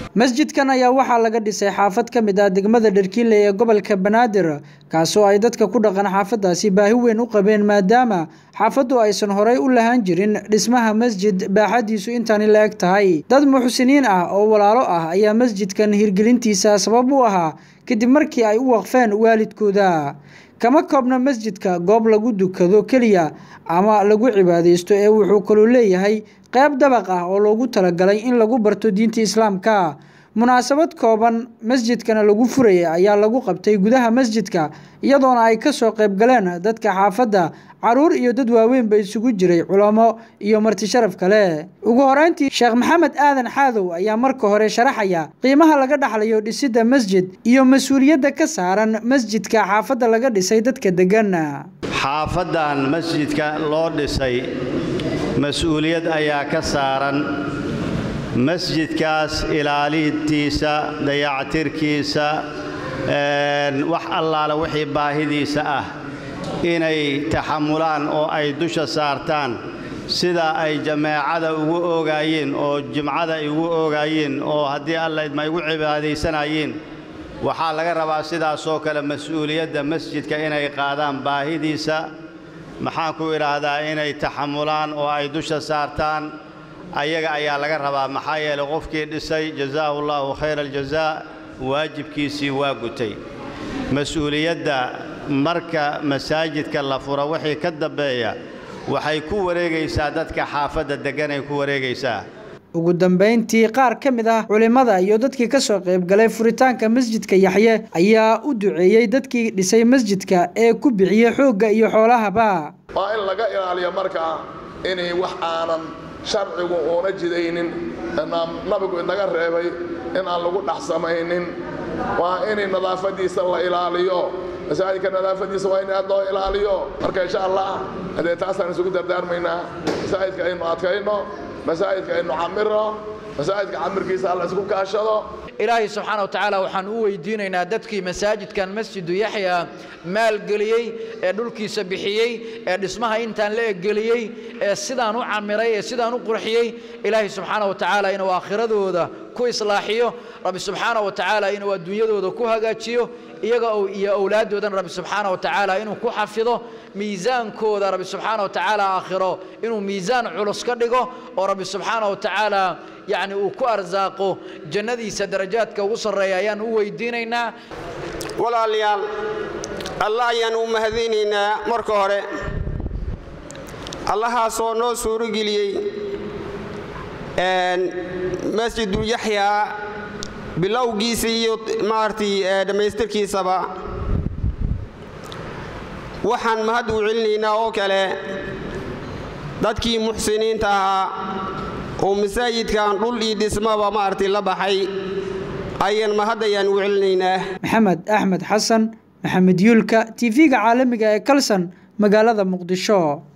masjidkan ayaa waxaa laga dhisay xaafad ka mid ah degmada dharkiinle ee gobolka banaadir kaasoo ay dadka ku dhaqan xaafadaasi baahi weyn u qabeen maadaama xaafaddu aysan horay u lahaan jirin dhismaha masjid baaxadiisu intaani la eg tahay dad muxsiniin ah oo walaalo ah ayaa masjidkan hirgelintiisa sabab u ahaa kadib markii ay u waqfeen waalidkooda kama koobna masjidka goob lagu dukado keliya ama lagu cibaadaysto ee wuxuu kaloo leeyahay qayb dabaq ah oo loogu talagalay in lagu barto diinta islaamka munaasabad kooban masjidkana lagu furayay ayaa lagu qabtay gudaha masjidka iyadoona ay kasoo qayb galeen dadka xaafadda caruur iyo dad waaweynba isugu jiray culamo iyo marti sharaf kale ugu horeyntii sheekh maxamed aadan xaadow ayaa marka hore sharaxaya qiimaha laga dhaxlayo dhisidda masjid iyo mas-uuliyadda ka saaran masjidka xaafadda laga dhisay dadka degan xaafadan masjidka loo dhisay mas-uuliyad ayaa ka saaran masjidkaas ilaalintiisa dayactirkiisa wax allaala wixii baahidiisa ah inay taxamulaan oo ay dusha saartaan sida ay jameecada ugu oogaayeen oo jimcada ay ugu oogaayeen oo haddii alla idma igu cibaadaysanayeen waxaa laga rabaa sidaasoo kale mas-uuliyadda masjidka inay qaadaan baahidiisa maxaan ku idhaahdaa inay taxamulaan oo ay dusha saartaan ayaga ayaa laga rabaa maxaa yeelay qofkii dhisay jazaahu llaahu khayra aljazaa waajibkiisii waa gutay mas-uuliyadda marka masaajidka la fura wixii ka dambeeya waxay ku wareegaysaa dadka xaafadda degganay ku wareegaysaa ugu dambayntii qaar ka mid ah culimmada iyo dadkii ka soo qayb galay furitaanka masjidka yaxye ayaa u duceeyey dadkii dhisay masjidka ee ku bixiyey xoogga iyo xoolahaba waa in laga ilaaliyo markaa inay wax aanan sharcigu uuna jidaynin nabigu inaga reebay in aan lagu dhex samaynin waa inay nadaafadiisa la ilaaliyo masaajidka nadaafadiisa waa in aad loo ilaaliyo marka insha allah haddee taasaan isugu dardaarmaynaa masaajidka aynu adkayno masaajidka aynu camiro masaajidka camirkiisa alla isku kaashado ilaahay subxaana wa tacaala waxaan u weydiinaynaa dadkii masaajidkan masjidu yaxya maalgeliyey ee dhulkiisa bixiyey ee dhismaha intaan la eggeliyey ee sidaan u camiray ee sidaan u qurxiyey ilaahay subxaana wa tacaala inuu aakhiradooda ku islaaxiyo rabbi subxaana wa tacaala inuu adduunyadooda ku hagaajiyo iyaga iyo owlaaddoodana rabbi subxaana wa tacaala inuu ku xafido miisaankooda rabbi subxaana wa tacaala aakhiro inuu miisaan culus ka dhigo oo rabbi subxaana wa tacaala yacni uu ku arsaaqo jannadiisa darajaadka ugu sarreeya ayaan u weydiinaynaa walaalayaal allah ayaan u mahadinaynaa marka hore allahaasoo noo suurogeliyey masjidul yaxyaa bilowgiisa iyo maaragtay dhammaystirkiisaba waxaan mahad u celinaynaa oo kale dadkii muxsiniinta ahaa oo masaajidkan dhul iyo dhismaba maaragtay la baxay ayaan mahad ayaan u celinaynaa maxamed axmed xasan maxamed yuulka tv-ga caalamiga ee kalson magaalada muqdisho